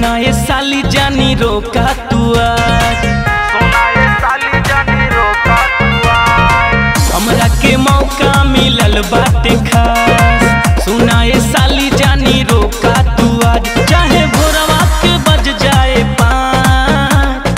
सुना ये साली जानी रोका तू आज सुनाए साली जानी रोका तुआ हमरा के मौका मिलल बाटे खास सुना ये साली जानी रोका तू आज चाहे भोरवा के बज जाए पाँच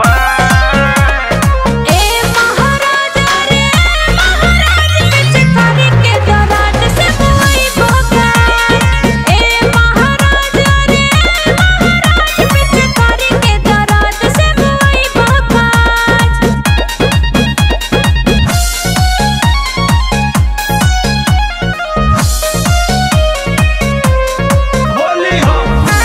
ए महाराजा रे महाराज पिचकारी के दराज से मुई भोगा ए महाराजा रे महाराज पिचकारी के दराज से मुई भोगा होली हो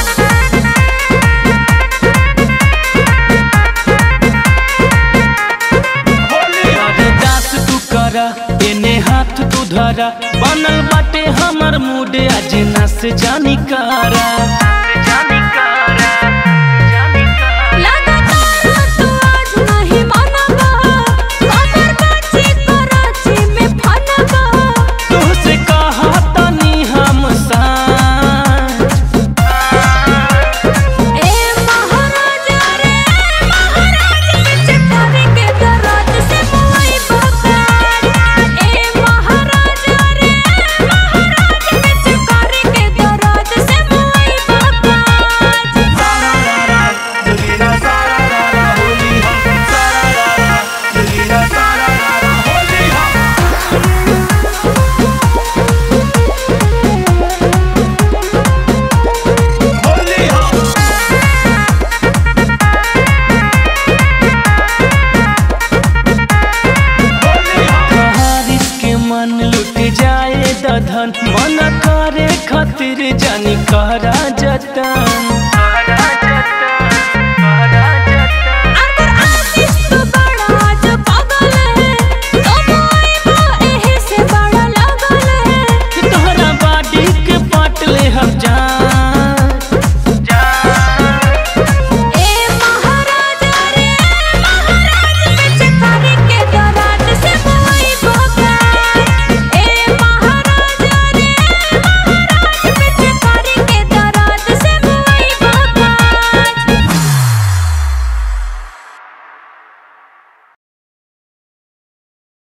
होली हो दास तू करा एने हाथ तू धरा बनल बाटे हमर मूड आज नस जानी करा